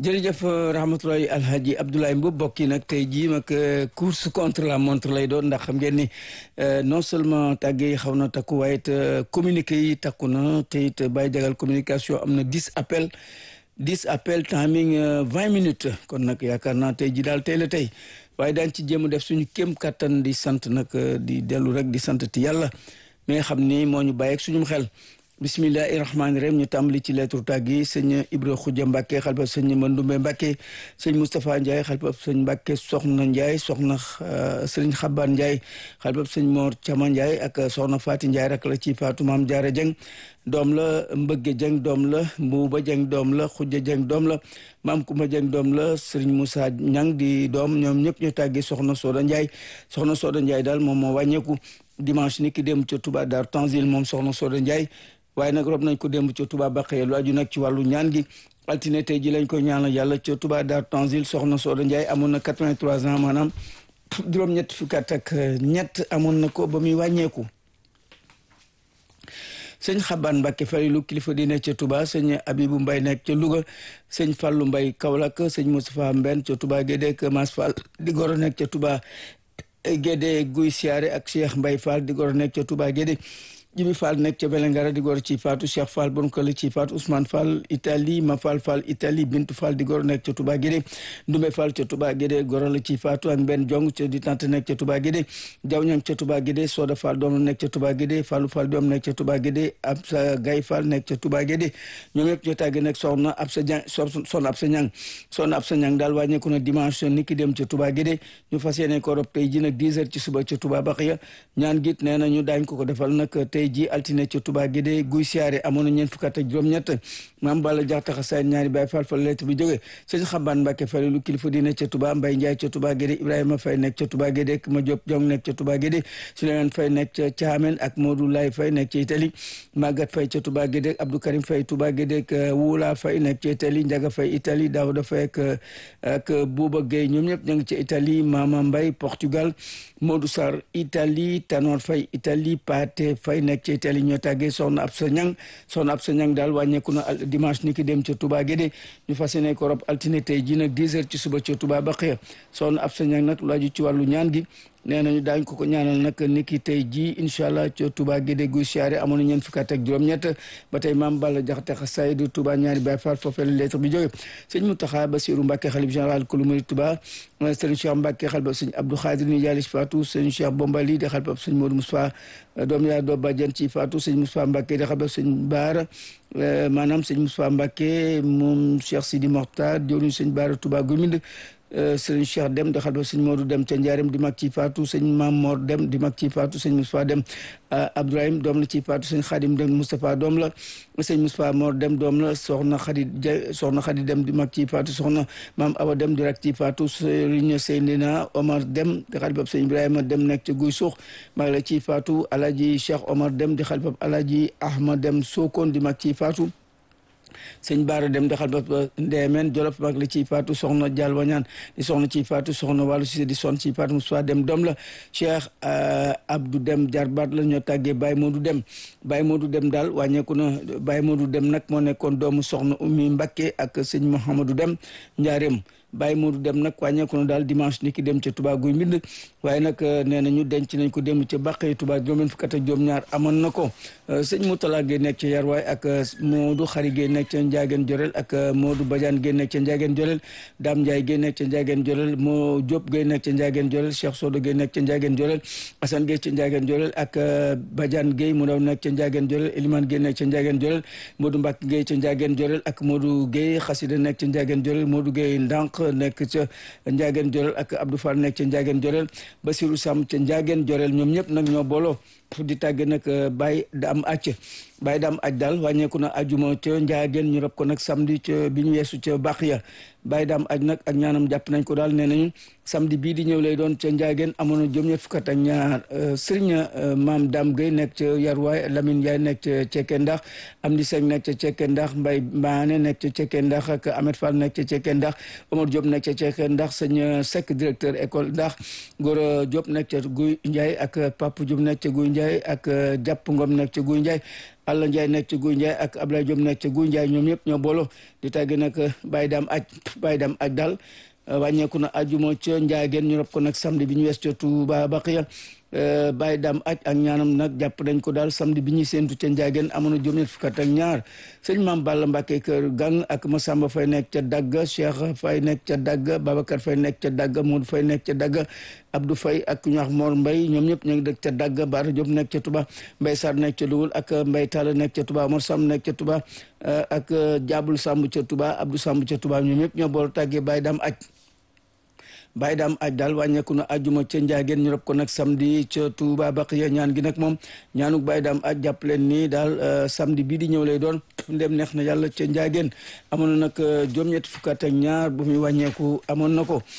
jërëjëf rahmatulahi alhaji Abdoulaye Mbow bokk yi nag tey jii nag course contre la montre lay doon ndax xam ngeen ni non seulement tàgge yi xaw na takku waaye it communiqué yi takku na te it bàyyi jagal communication am na dix appel dix appel timing vingt minutes kon nag yaakaar naa tey jii daal tey la tey waaye daañ ci jéem a def suñu kéem kattan di sant nag di dellu rek di sant ti yàlla mi nga xam ni moo ñu bàyyeeg suñu xel bismillahi rahmaani rahim ñu tàmbali ci lettre tàgg yi sëñ Ibra Xuja Mbàkke xalpa sëñ Mandumbe Mbàkke sëñ Moustapha Ndiaye xalpa sëñ Mbàkke soxna Ndiaye soxna sëriñ Xaban Ndiaye xalpa sëñ Mor Cama Ndiaye ak soxna Faati Ndiaye rak la ci Faatu Maam Jaara Jeng doom la Mbëgge Jeng doom la Mbuuba Jeng doom la Xuja Jeng doom la Maam Kumba Jeng doom la sëriñ Moussa Ñang di doom ñoom ñëpp ñu tàggi soxna Sooda Ndiaye soxna Sooda Ndiaye daal moom moo wàññeeku dimanche ni ki dem ca Touba Dar Tanzil moom soxna Sooda Ndiaye waaye nag rob nañ ko démb ca Touba Baqee lu aju nag ci wàllu ñaan gi altine tey ji lañ ko ñaanal yàlla ca Touba Dar Tanzil soxna Sooda Ndiaye amoon na 83 ans maanaam juróom-ñett fukki at ak ñett amoon na ko ba muy wàññeeku sëñ Xaban Mbàkke Falilu kilifa di nekk ca Touba sëñ Abibu Mbay nekk ca Louga sëñ Fallu Mbay Kaolack sëñ Moustapha Mbenn ca Touba Gédé ak Mas Fall di goro nekk ca Touba Gédé Guy Siyaare ak Cheikh Mbay Fall di goro nekk ca Touba Gédé Jibi Fall nekk ca Belengara di gor ci Faatu Cheikh Fall bon kële ci Faatu Ousmane Fall Italie Ma Fall Fall Italie Bintu Fall di gor nekk ca Touba Guédé Ndumbe Fall ca Touba Guédé goro la ci Faatu ak Mbenn Jong ca di tante nekk ca Touba Guédé Jaw Ñang ca Touba Guédé Soda Fall doom la nekk ca Touba Guédé Fallu Fall doom nekk ca Touba Guédé Absa Gay Fall nekk ca Touba Guédé ñoom ñëpp ñoo tàgge nekk soxna Absa Ñang soxna Absa Ñang soxna Absa Ñang daal wàññeeku na dimanche ni ki dem ca Touba Guédé ñu fas yéene ko rob tey ji nag 10 heures ci suba ca Touba Baxiya ñaan git nee na ñu daañ ko ko defal nag tey ji altine Touba Guédé guy siyaare amoon na ñeent fukk ak juróom-ñett maam Balla jaxta xasaay ñaari baay fal fa lettre bi jóge sëñ Xaban Mbàkke Falilu kilifa di nekk ca Touba Mbay Njaay ca Touba Guédé Ibrahima Fay nekk ca Touba Guédé ak ma Diop Jong nekk ca Touba Guédé Souleymane Fay nekk ca Caamen ak Modou Lay Fay nekk ca Italie Magat Fay ca Touba Guédé Abdou Karim Fay Touba Guédé ak Wula Fay nekk ca Italie Njaga Fay Italie Daouda Fay ak ak Bouba Gueye ñoom ñëpp ña ngi ca Italie Mama Mbay Portugal Modou Sarr Italie Tanor Fay Italie Pate Fay nekk ca Italie ñoo tàggee soxna Absa Ñang soxna Absa Ñang daal wàññeeku na dimanche ni ki dem ca Touba Guédé ñu fas yéene ko rob altine tey ji nag 10 heures ci suba ca Touba Baxiya soxna Absa Ñang nag lu aju ci wàllu ñaan gi nee nañu daañ ko ko ñaanal nag ni ki tey ji incha allah ca Touba Guédé guy siyaare amoon na ñeent fukki at ak juróom-ñett ba tey maam Balla Jaxate xasaay du Touba ñaari Baay Faal foofee la lettre bi jóge sëñ Mountakha Bassirou Mbacké xalif général kulu murid Touba sëñ Cheikh Mbacké xalif sëñ Abdou Khadir ni jaalis Fatou sëñ Cheikh Bombali di xalif sëñ Modou Moustapha doom yaa doo bàjjan ci Fatou sëñ Moustapha Mbacké di xalif sëñ Baara maanaam sëñ Moustapha Mbacké moom Cheikh Sidi Mokhtar jëwriñ sëñ Baara Touba Gumind sëñ Cheikh Dem di xalba sëñ Modou Dem ca Njaareem di mag ci Fatou sëñ Mam Mor Dem di mag ci Fatou sëñ Moustapha Dem Abdourahim doom la ci Fatou sëñ Khadim Dem Moustapha doom la sëñ Moustapha Mor Dem doom la soxna Khadi soxna Khadi Dem di mag ci Fatou soxna Mam Awa Dem di rak ci Fatou sëñ Seydina Omar Dem di xalbab sëñ Ibrahima Dem nekk ca Guy Suux mag la ci Fatou Alaji Cheikh Omar Dem di xalbab Alaji Ahmad Dem Sokone di mag ci Fatou sëñ Baara dem daxal ba ndeemeen jolof mag la ciy faatu soxna Dial Wañaan di soxna ciy faatu soxna wàllu Cissé di son ciy faatu Moussa dem doom la Cheikh Abdou dem jarbaat la ñoo tàggee Baye Modou dem Baye Modou dem daal wàññeeku na Baye Modou dem nag moo nekkoon doomu soxna Oumy Mbacké ak sëñ Mouhamadou dem njaareem Baye Modou dem nag wàññeeku na daal dimanche ni ki dem ca Touba guy mbind waaye nag nee nañu denc nañ ko dem ca Bàqee Touba juróom fukk ak juróom ñaar amoon na ko sëñ Moutala Gueye nekk ca Yarwaay ak Modou Xari Gueye nekk ca Ndiageen Jorel ak Modou Badiane Gueye nekk ca Ndiageen Jorel Dame Ndiaye Gueye nekk ca Ndiageen Jorel Mo Diop Gueye nekk ca Ndiageen Jorel Cheikh Sodo Gueye nekk ca Ndiageen Jorel Assane Gueye ca Ndiageen Jorel ak Badiane Gueye mu daw nekk ca Ndiageen Jorel Elimane Gueye nekk ca Ndiageen Jorel Modou Mbacke Gueye ca Ndiageen Jorel ak Modou Gueye Xasida nekk ca Ndiageen Jorel Modou Gueye Ndank nekk ca Ndiageen Jorel ak Abdou Fall nekk ca Ndiageen Jorel Basirou Sam ca Ndiageen Jorel ñoom ñëpp nag ñoo booloo di tàgge nag Baye da am acc Baye da am aj daal wàññeeku na ajuma ca Ndiageen ñu rob ko nag samedi ca bi ñu weesu ca Baxiya Baye da am aj nag ak ñaanam jàpp nañ ko daal nee nañu samedi bii di ñëw lay doon ca Ndiageen amoon na juróom-ñett fukk ak ñaar Serigne Maam Dame Gueye nekk ca Yarwaay Lamine Ndiaye nekk ca Cekke Ndax Amdi Seng nekk ca Cekke Ndax Mbaye Maane nekk ca Cekke Ndax ak Ahmed Fall nekk ca Cekke Ndax Omar Diop nekk ca Cekke Ndax sëñ Seck directeur école Ndax Gora Diop nekk ca Guy Ndiaye ak Papa Diop nekk ca Guy Ndiaye ak Jàpp Ngom nekk ca Guy Ndiaye Alla Ndiaye nekk ca Guy Ndiaye ak Ablaye Diop nekk ca Guy Ndiaye ñoom ñëpp ñoo boolo di tàgge nag Baye Dame aj Baye Dame aj daal wàññeeku na ajuma ca Ndiageen ñu rob ko nag samedi bi ñu wees ca Touba Baqiya Baye Dame aj ak ñaanam nag jàpp nañ ko daal samedi bi ñuy séentu ca Ndiageen amoon na juróom-ñett fukk ak ñaar sëñ Maam Balla Mbacke kër gang ak Massamba Faye nekk ca Dagga Cheikh Faye nekk ca Dagga Babacar Faye nekk ca Dagga Modou Faye nekk ca Dagga Abdou Faye ak ñu wax Mor Mbaye ñoom ñëpp ñu ngi dëkk ca Dagga Bara Diop nekk ca Touba Mbaye Sarr nekk ca Louga ak Mbaye Talla nekk ca Touba Mor Samb nekk ca Touba ak Diabul Samb ca Touba Abdou Samb ca Touba ñoom ñëpp ñoo bool tàggee Baye Dame aj Baye Dame aj daal wàññeeku na ajuma ca Ndiageen ñu rob ko nag samedi ca Touba Baqiya ñaan gi nag moom ñaanuk Baye Dame aj jàpp leen ni daal samedi bii di ñëw lay doon ndem neex na yàlla ca Ndiageen amoon na nag juróom-ñetti fukk ak ñaar bu muy wàññeeku amoon na ko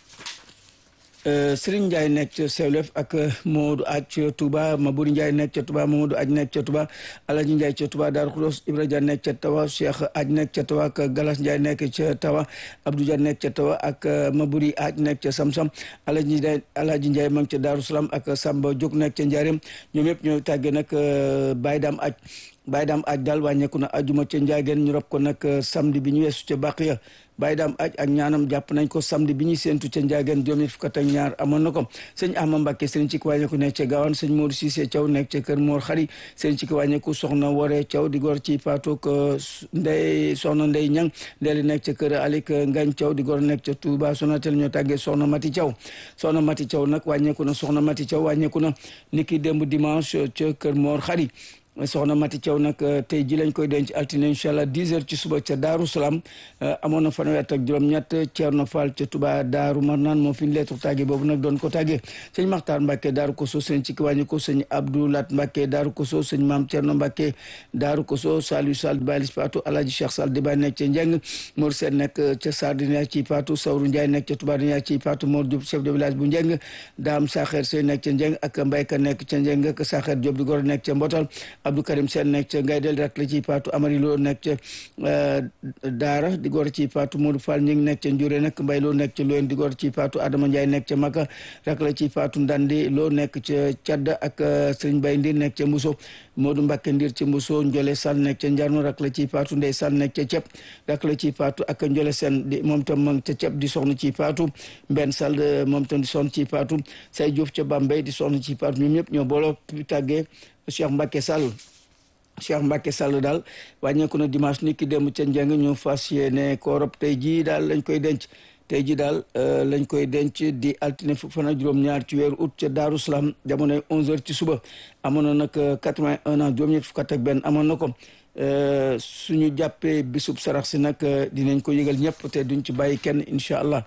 Serigne Ndiaye nekk ca Sewlef ak Modou aj ca Touba Mabouri Ndiaye nekk ca Touba Mamadou aj nekk ca Touba Alaji Ndiaye ca Touba Darou Khoudoss Ibra Dia nekk ca Tawa Cheikh aj nekk ca Tawa ak Galas Ndiaye nekk ca Tawa Abdou Dia nekk ca Tawa ak Mabouri aj nekk ca Samsam Alaji Ndiaye Alaji Ndiaye ma ngi ca Darou Salam ak Samba Diop nekk ca Ndiarème ñoom yëpp ñoo tàggee nag Baye Dame aj Baye Dame aj daal wàññeeku na ajuma ca Ndiageen ñu rob ko nag samedi bi ñu weesu ca Baqiya Baye Dame aj ak ñaanam jàpp nañ ko samedi bi ñuy séentu ca Ndiageen juróom fukk ak ñaar amoon na ko sëñ Ahma Mbacke sëñ ci ko wàññeeku nekk ca Gawane sëñ Modou Cissé Thiaw nekk ca Kër Mor Xari sëñ ci ko wàññeeku soxna Wore Thiaw di gor ci Patok Ndey soxna Ndey Ñang ndeeli nekk ca Kër Alik Ngañ Thiaw di gor nekk ca Touba Sonatel ñoo tàggee soxna Mati Thiaw soxna Mati Thiaw nag wàññeeku na soxna Mati Thiaw wàññeeku na niki démb dimanche ca Kër Mor Xari soxna Mati Thiaw nag tey ji lañ koy denc altine incha allah 10 heures ci suba ca Daaru Salaam amoon na fanweer ak juróom-ñett Thierno Fall ca Touba Daaru Marnaan moo fi lettre tàgge boobu nag doon ko tàgge sëñ Maxtaar Mbàkke Daaru Koso sëñ ci kiwàññi ko sëñ Abdoulat Mbàkke Daaru Koso sëñ Maam Thierno Mbàkke Daaru Koso Saliou Sall Balis Patou Alaaji Cheikh Sall di ba nekk ca Njeng Mor Sène nekk ca Sardina ci Patou Sawru Ndiaye nekk ca Touba Dina ci Patou Mor Diop chef de village bu Njeng Daam Saxeer Sey nekk ca Njeng ak Mbayka nekk ca Njeng ak Saxeer Diop di gor nekk ca Mbotal Abdou Karim Sène nekk ca Ngaydel rak la ci Patou Amari Lo nekk ca Daara di gor ci Patou Modou Fall ñi ngi nekk ca Njure nag Mbay Lo nekk ca Loyen di gor ci Patou Adama Ndiaye nekk ca Maka rak la ci Patou Ndandi Lo nekk ca Cadda ak Sëriñ Bay Ndir nekk ca Mbuso Modou Mbacke Ndir ci Mbuso Njole Sall nekk ca Njarno rak la ci Patou Ndey Sall nekk ca Cep rak la ci Patou ak Njole Sen di moom tam ma ca Cep di soxna ci Patou Mbenn Sall moom tam di soxna ci Patou Say Diouf ca Bambey di soxna ci Patou ñoom ñëpp ñoo booloo tàggee Cheikh Mbacke Sall Cheikh Mbacke Sall daal wàññeeku na dimanche ni ki dem ca njàng ñu fas yéene ko rob tey jii daal lañ koy denc tey jii daal lañ koy denc di altine fukk fan ak juróom-ñaar ci weeru août ca Daaru Salaam jamonoy 11h ci suba amoon na nag 81 ans juróom-ñett fukk ak benn amoon na ko suñu jàppee bisub sarax si nag dinañ ko yëgal ñëpp te duñ ci bàyyi kenn incha allah.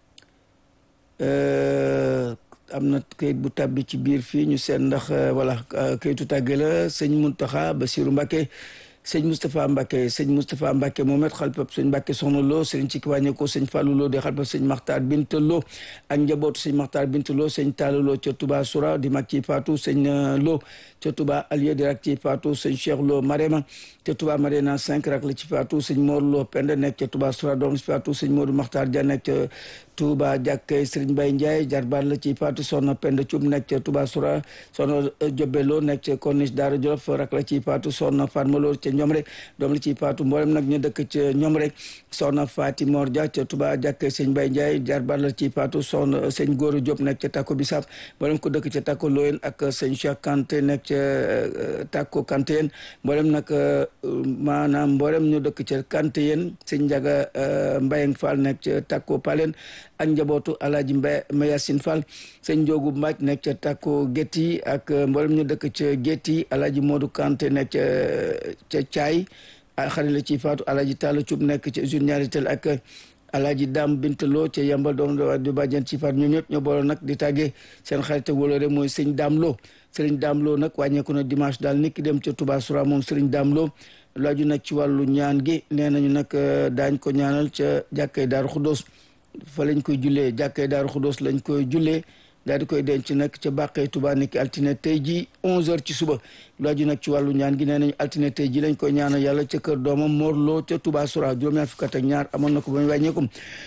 am na kayit bu tàbbi ci biir fii ñu seet ndax voilà kayitu tàgge la sëñ Muntaxa Basiru Mbàkke sëñ Moustapha Mbacke sëñ Moustapha Mbacke Mohamed xalpab sëñ Mbacke soxna Lo sëñ ci wàññe ko sëñ Fallou Lo di xalpab sëñ Maxtaar Binta Lo ak njabootu sëñ Maxtaar Binta Lo sëñ Talla Lo ca Touba Soura di mag ci Fatou sëñ Lo ca Touba Alieu di rak ci Fatou sëñ Cheikh Lo Marema ca Touba Marena 5 rak la ci Fatou sëñ Mor Lo Penda nekk ca Touba Soura doom ci Fatou sëñ Modou Maxtaar Dia nekk ca Touba jàkkay Sëriñ Bay Ndiaye jarbaat la ci Fatou soxna Penda Thioub nekk ca Touba Soura soxna Jobe Lo nekk ca Corniche Daara Jolof rak la ci Fatou soxna Fatma Lo ca ñoom rek doom la ci Fatou mboolem nag ñu dëkk ca ñoom rek soxna Fati Mor Dia ca Touba jàkkay Sëñ Bay Ndiaye jarbaat la ci Fatou soxna sëñ Góora Diop nekk ca Tako Bisab mboolem ko dëkk ca Tako Loyen ak sëñ Cheikh Kanté nekk ca Tako Kanté yéen mboolem nag maanaam mboolem ñu dëkk ca Kanté yéen sëñ Njaga Mbayeng Fall nekk ca Tako Palen ak njabootu alaaji Mbay Mayasin Fall sëñ Njoogu Mbaaj nekk ca Takko Gétti ak mboolem ñu dëkk ca Gétti alaaji Modou Kanté nekk ca ca Caay xarit la ci faatu alaaji Talla Cuub nekk ca usine ñaari tel ak alaaji Dam Bintaloo ca yambal doom du bàjjen ci faatu ñoom ñëpp ñoo boole nag di tàggee seen xarit wóolóore mooy sëñ Daam Lo sëriñ Daam Lo nag wàññeeku na dimanche daal nit ki dem ca Touba Soura moom sëriñ Daam Lo laaju nag ci wàllu ñaan gi nee nañu nag daañ ko ñaanal ca jàkkay Daaru Xuddoos fa lañ koy jullee jàkkay Daaru Xuddoos lañ koy jullee daal di koy denc nag ca bàqee Touba niki altine tey ji 11h ci suba lu aju nag ci wàllu ñaan gi nee nañu altine tey ji lañ koy ñaanal yàlla ca kër doomam Morlo ca Touba Soura juróom-ñaar fukk ak ñaar amoon na ko ba mu wàññeeku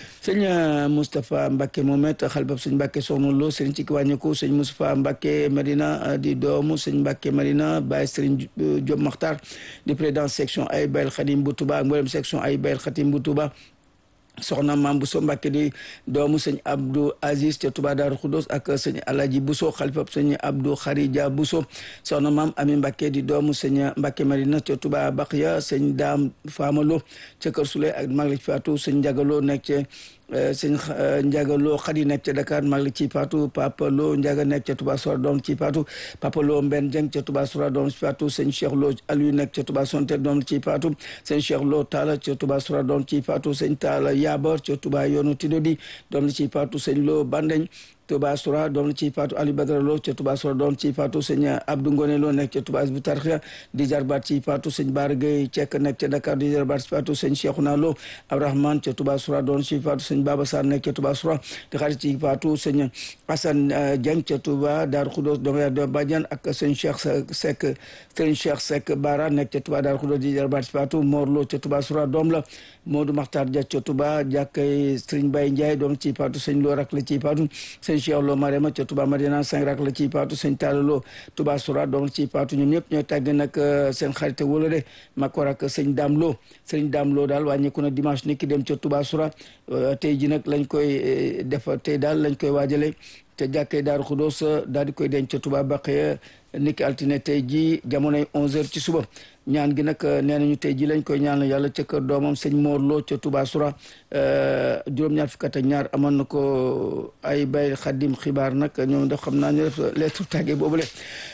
sëñ Moustapha Mbacke Momet xalbab sëñ Mbacke Soxna Lo sëriñ ci ki wàññeeku sëñ Moustapha Mbacke Medina di doomu sëñ Mbacke Medina Baye sëriñ Diop Makhtar di président section ay Bayel Khadim bu Touba ak mboolem section ay Bayel Khadim bu Touba soxna maam Bousso Mbacke di doomu sëñ Abdou Aziz ca Touba Daaru Khoudoss ak sëñ Alaji Bousso xalifab sëñ Abdou Kharija Bousso soxna maam Ami Mbacke di doomu sëñ Mbacke Marina ca Touba Bakhya sëñ Daam Famalo ca Kër Souley ak mag la ci faatu sëñ Njagalo nekk ca sëñ Ndiaga Lo Khady nekk ca Dakar mag la ci faatu Papa Lo Ndiaga nekk ca Touba Soura doom ci faatu Papa Lo Mbenn Dieng ca Touba Soura doom ci faatu sëñ Cheikh Lo Aliou nekk ca Touba Sonte doom ci faatu sëñ Cheikh Lo Talla ca Touba Soura doom ci faatu sëñ Talla Yabar ca Touba yoonu Tidodi doom ci faatu sëñ Lo Bandeñ Touba Soura doom la ci faatu Ali Badara Lo ca Touba Soura doom ci faatu sëñ Abdou Ngone Lo nekk ca Touba Hizbut Tarqiyyah di jarbaat ci faatu sëñ Bara Gueye Cekk nekk ca Dakar di jarbaat ci faatu sëñ Cheikhouna Lo Abdourahmane ca Touba Soura doom ci faatu sëñ Baba Sarr nekk ca Touba Soura di xarit ci faatu sëñ Assane Dieng ca Touba Darou Khoudoss doom ya do Badiane ak sëñ Cheikh Seck sëñ Cheikh Seck Bara nekk ca Touba Darou Khoudoss di jarbaat ci faatu Mor Lo ca Touba Soura doom la Modou Makhtar Dia ca Touba jàkkay Sëriñ Baye Ndiaye doom ci faatu sëñ Lo rak la ci faatu sëñ Cheikh Lo Marema ca Touba Madina cinq rak la ci paatu sëñ Talla Lo Touba Soura doom ci paatu ñoom ñëpp ñooy tàgg nag seen xarite wala de makor ak sëñ Dame Lo sëñ Dame Lo daal wàññeeku na dimanche ni ki dem ca Touba Soura tey ji nag lañ koy def tey daal lañ koy waajale te jàkkee Daaru Xudoos daal di koy denc ca Touba Bakhya niki altine tey ji jamonoy 11h ci suba ñaan gi nag nee nañu tey ji lañ koy ñaanal yàlla ca kër doomam sëñ Mor Lo ca Touba Soura juróom-ñaar fukk ak ñaar amoon na ko ay bay xaddim xibaar nag ñoom def xam naa ñu def lettre tàgge boobule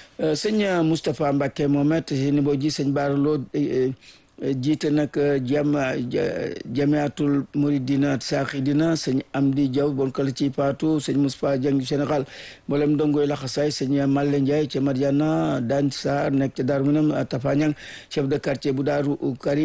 sëñ Moustapha Mbacke Momet ni boo ji sëñ Baara Lo jiite nag jam jamiatul muridina saaxidina sëñ Amdi Diaw bon kala ci paatu sëñ Moustapha Dieng général mboolem ndongoy laxasaay sëñ Malle Ndiaye ca Mariana Dan Sarr nekk ca Daaru Minam Tafañang chef de quartier bu Daaru Karim